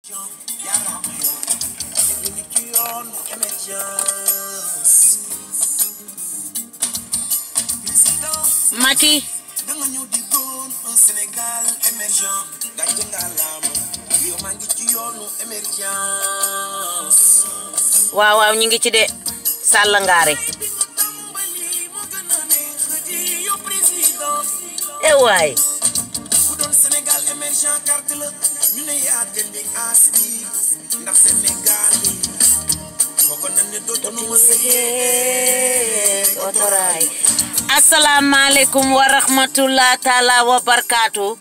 Macky danga ñëw di doon un Sénégal émergent gàcce nga laama yow maa ngi ci yoonu émergence waaw waaw ñu ngi ci de Sall ngaari yow président e waay bu doon Sénégal émergent carte la ñu ne yaa jëndi aas bi ndax Sénégal bi foogoon nañ ne dootuñu ma sëyee otoraay asalaamaaleykum wa rahmatullah taala wa barkaatu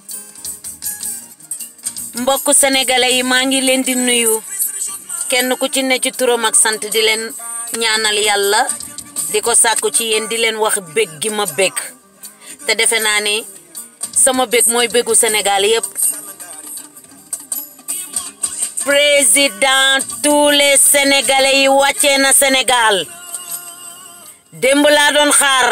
mbokk sénégalais yi maa ngi leen di nuyu kenn ku ci ne ci turam ak sant di leen ñaanal yàlla di ko sàkku ci yéen di leen wax bég gi ma bég te defe naa ni sama bég mooy bégu Sénégal yépp président tous les sénégalais yi wàccee na Sénégal démb laa doon xaar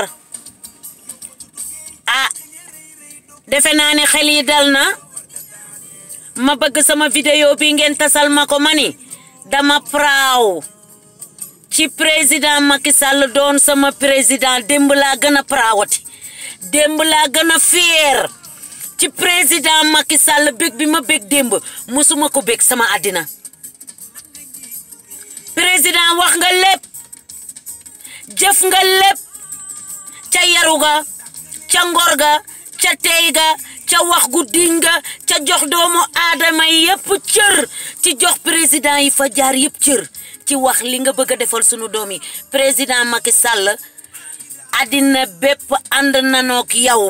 ah defe naa ne xel yi dal na ma bëgg sama vidéo bi ngeen tasal ma ko ma ni dama praaw ci président Macky Sall doon sama président démb laa gën a praawati démb laa gën a fier ci président Macky Sall bég bi ma bég démb musuma ko bég sama àddina président wax nga lépp jëf nga lépp ca yaru ga ca ngor ga ca tey ga ca wax gu diñ ga ca jox doomu aadama yépp cër ci jox président yi fa jaar yépp cër ci wax li nga bëgg a defal sunu doom yi président Macky Sall àddina bépp ànd nanook yow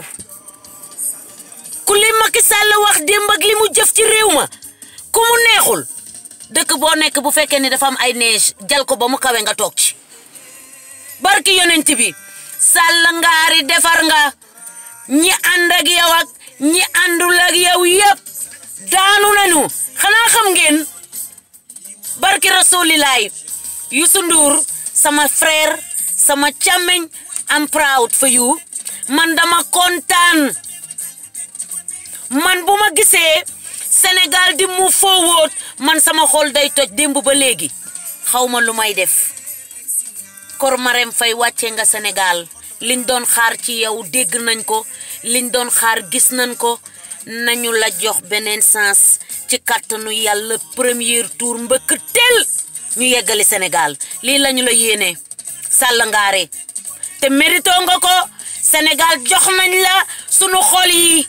ku li Macky Sall wax démb ak li mu jëf ci réew ma ku mu neexul dëkk boo nekk bu fekkee ni dafa am ay neige jal ko ba mu kawe nga toog ci barki yonent bi Sall ngaari defar nga ñi ànd ak yow ak ñi àndul ak yow yépp daanu nañu xanaa xam ngeen barki rasulilaay Youssou Ndour sama frère sama càmmeñ am proud for you man dama kontaan man bu ma gisee Sénégal di mu forward man sama xol day toj démb ba léegi xaw ma lu may def kor Marème Faye wàcce nga Sénégal liñ doon xaar ci yow dégg nañ ko liñ doon xaar gis nañ ko nañu la jox beneen sens ci kàttanu yàlla premier tour mbëkk tel ñu yeggali Sénégal lii lañu la yéene Sall ngaare te mérito nga ko Sénégal jox nañ la sunu xol yi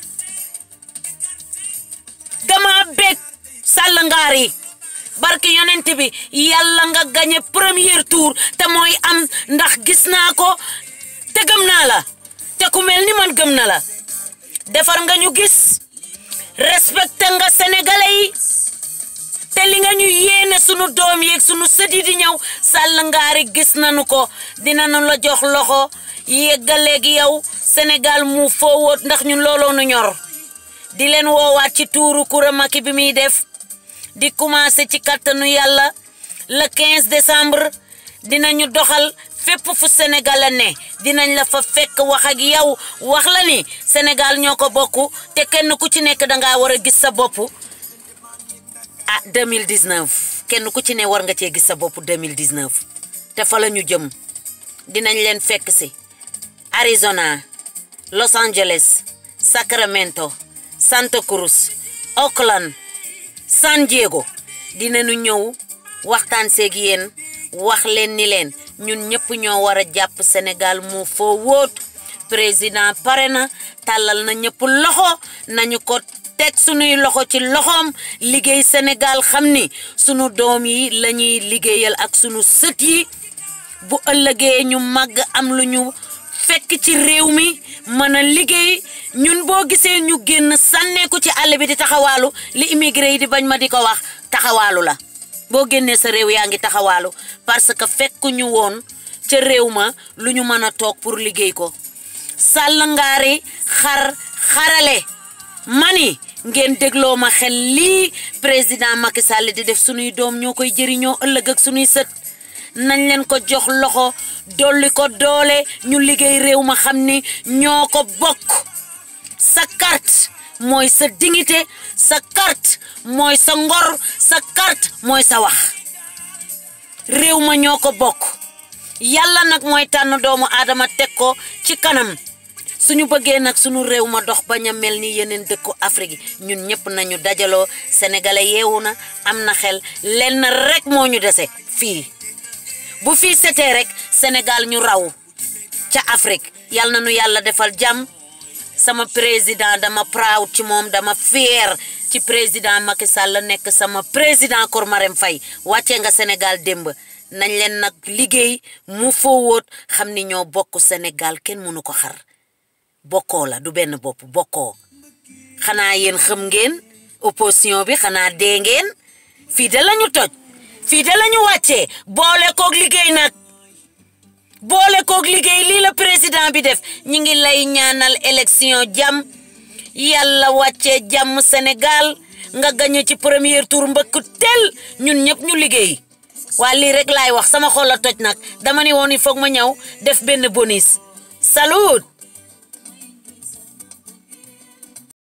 dama bég Sall ngaari barki yonent bi yàlla nga gagné premier tour te mooy am ndax gis naa ko te gëm naa la te ku mel ni man gëm na la defar nga ñu gis respecté nga sénégalais yi te li nga ñu yéene sunu doom yeeg sunu sët yi di ñëw Sall ngaari gis nañu ko dinañu la jox loxo yeggaleeg yow Sénégal mu foowoot ndax ñun looloo nu ñor di leen woowaat ci tuuru Coura Macky bi muy def di commencé ci kattanu yàlla le 15 décembre dinañu doxal fépp fu Sénégal a ne dinañ la fa fekk wax ak yow wax la ni Sénégal ñoo ko bokk te kenn ku ci nekk dangaa war a gis sa bopp ah 2019 kenn ku ci ne war nga cee gis sa bopp 2019 te fa la ñu jëm dinañ leen fekk si Arizona Los Angeles Sacramento Santa Cruz Oakland San Diego dinañu ñëw waxtaan seeg yéen wax leen ni leen ñun ñëpp ñoo war a jàpp Sénégal mu foo wóot président pare na tàllal na ñëpp loxo nañu ko teg sunuy loxo ci loxoom liggéey Sénégal xam ni sunu doom yi la ñuy liggéeyal ak sunu sët yi bu ëllëgee ñu màgg am lu ñu fekk ci réew mi mën a liggéey ñun boo gisee ñu génn sànneeku ci àll bi di taxawaalu li immigré yi di bañ ma di ko wax taxawaalu la boo génnee sa réew yaa ngi taxawaalu parce que fekk ñu woon ca réew ma lu ñu mën a toog pour liggéey ko sàll ngaari xar xarale mani ngeen dégloo ma xel lii président Macky Sall di def sunuy doom ñoo koy jëriñoo ëllëg ak sunuy sët nañ leen ko jox loxo dolli ko doole ñu liggéey réew ma xam ni ñoo ko bokk sa carte mooy sa dignité sa carte mooy sa ngor sa carte mooy sa wax réew ma ñoo ko bokk yàlla nag mooy tànn doomu aadama teg ko ci kanam suñu bëggee nag suñu réew ma dox bañ a mel ni yeneen dëkku Afrique yi ñun ñëpp nañu dajaloo sénégalais yeewu na am na xel lenn rek moo ñu dese fii bu fii setee rek Sénégal ñu raw ca Afrique yal na nu yàlla defal jàmm sama président dama proud ci moom dama fier ci président Macky Sall nekk sama président Kor Marème Faye wàccee nga Sénégal démb nañ leen nag liggéey mu foowoot xam ni ñoo bokk Sénégal kenn mënu ko xar bokkoo la du benn bopp bokkoo xanaa yéen xam ngeen opposition bi xanaa dee ngeen fii de lañu toj fii de lañu wàccee boole koog liggéey nag boole koog liggéey lii la président bi def ñi ngi lay ñaanal élection jàmm yàlla wàccee jàmm Sénégal nga gañe ci premier tour mbëkk tel ñun ñëpp ñu liggéey waa lii rek laay wax sama xol la toj nag dama ni woon il foog ma ñëw def benn bonus salut